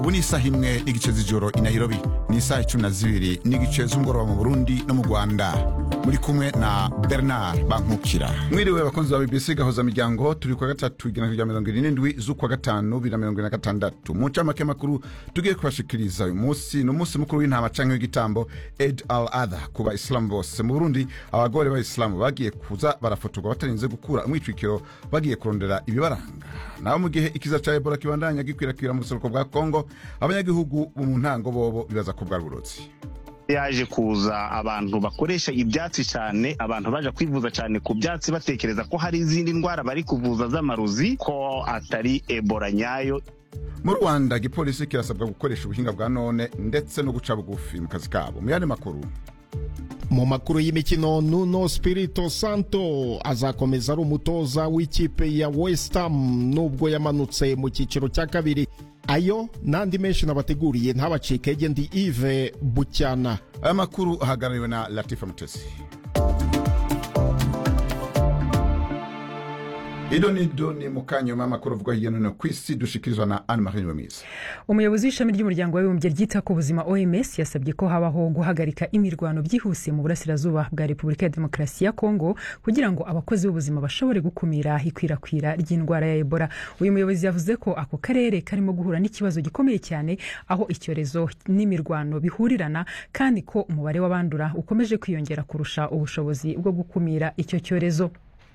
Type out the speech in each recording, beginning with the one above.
ubu ni isaha imwe n'igice z'ijoro i nairobi ni isaha icumi na zibiri n'igice z'umugoroba mu burundi no mu rwanda muri kumwe na bernard bankukira mwiriwe abakunzi ba bbc gahoza miryango turi kwa gatatu igana rya mirongo irindwi z'ukwa gatanu bibiri na mirongo ine na gatandatu mu ncamake makuru tugiye kubashikiriza uyu munsi ni umunsi mukuru w'intama canke w'igitambo ed al adha ku bayisilamu bose mu burundi abagore b'abayisilamu bagiye kuza barafotorwa batarinze gukura umwitwikiro bagiye kurondera ibibaranga naho mu gihe ikiza ca ebola kibandanya gikwirakwira mu buseruko bwa kongo abanyagihugu bo mu ntango bobo bibaza ko bwari uburozi yaje kuza abantu bakoresha ibyatsi cyane abantu baje kwivuza cyane ku byatsi batekereza ko hari izindi ndwara bari kuvuza z'amarozi ko atari ebola nyayo mu rwanda igipolisi kirasabwa gukoresha ubuhinga bwa none ndetse no guca bugufi mu kazi kabo mu yandi makuru mu makuru y'imikino nuno spirito santo azakomeza ari umutoza w'ikipe ya west ham nubwo yamanutse mu cyiciro cya kabiri ayo n'andi menshi nabateguriye ntabacike ndi ive bucyana aya makuru ahagarariwe na latifa mutesi ido nido ni mukanyuma amakuru avugwa hirya no hino ku isi dushikirizwa na anne marie nyuwamizi umuyobozi w'ishami ry'umuryango w'abibumbye ryita ku buzima oms yasabye ko habaho guhagarika imirwano byihuse mu burasirazuba bwa repubulika ya demokarasi ya kongo kugira ngo abakozi b'ubuzima bashobore gukumira ikwirakwira ry'indwara ya ebola uyu muyobozi yavuze ko ako karere karimo guhura n'ikibazo gikomeye cyane aho icyorezo n'imirwano bihurirana kandi ko umubare w'abandura ukomeje kwiyongera kurusha ubushobozi bwo gukumira icyo cyorezo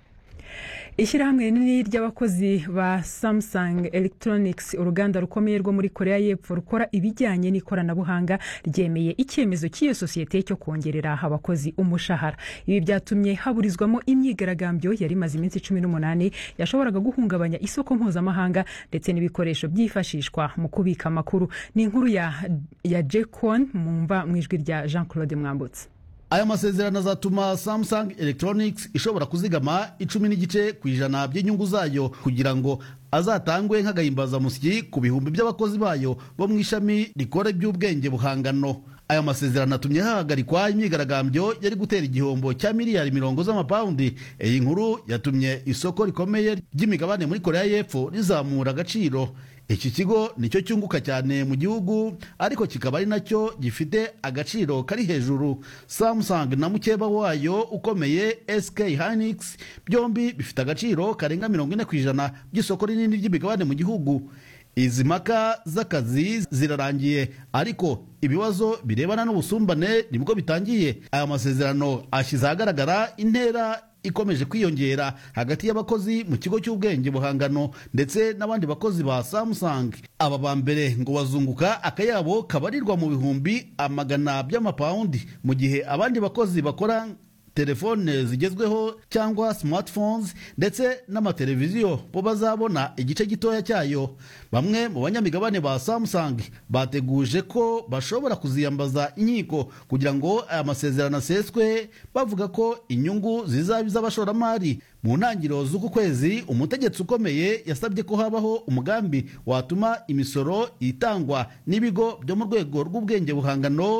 ishyirahamwe rinini ry'abakozi ba samsung electronics uruganda rukomeye rwo muri korea y'epfo rukora ibijyanye n'ikoranabuhanga ryemeye icyemezo cy'iyo sosiyete cyo kongerera abakozi umushahara ibi byatumye haburizwamo imyigaragambyo yari imaze iminsi cumi n'umunani yashoboraga guhungabanya isoko mpuzamahanga ndetse n'ibikoresho byifashishwa mu kubika amakuru ni inkuru ya, ya jekon mumva mu ijwi rya jean claude mwambutse aya masezerano azatuma samsung electronics ishobora kuzigama icumi n'igice ku ijana by'inyungu zayo kugira ngo azatangwe nk'agahimbazamusyi ku bihumbi by'abakozi bayo bo mu ishami rikora iby'ubwenge buhangano aya masezerano atumye hahagarikwa imyigaragambyo yari gutera igihombo cya miliyari mirongo z'amapawundi iyi nkuru yatumye isoko rikomeye ry'imigabane muri korea y'epfo rizamura agaciro iki kigo nicyo cyunguka cyane mu gihugu ariko kikaba ari nacyo gifite agaciro kari hejuru samsung na mukeba wayo ukomeye sk hynix byombi bifite agaciro karenga mirongo ine ku ijana by'isoko rinini ry'imigabane mu gihugu izi mpaka z'akazi zirarangiye ariko ibibazo birebana n'ubusumbane nibwo bitangiye aya masezerano ashyize ahagaragara intera ikomeje kwiyongera hagati y'abakozi mu kigo cy'ubwenge buhangano ndetse n'abandi bakozi ba samsung aba ba mbere ngo bazunguka akayabo kabarirwa mu bihumbi amagana by'amapawundi mu gihe abandi bakozi bakora telefone zigezweho cyangwa smartphones ndetse n'amateleviziyo bo bazabona igice gitoya cyayo bamwe mu banyamigabane ba samsung bateguje ko bashobora kuziyambaza inkiko kugira ngo aya masezerano aseswe bavuga ko inyungu zizaba iz'abashoramari mu ntangiriro z'uku kwezi umutegetsi ukomeye yasabye ko habaho umugambi watuma imisoro itangwa n'ibigo byo mu rwego rw'ubwenge buhangano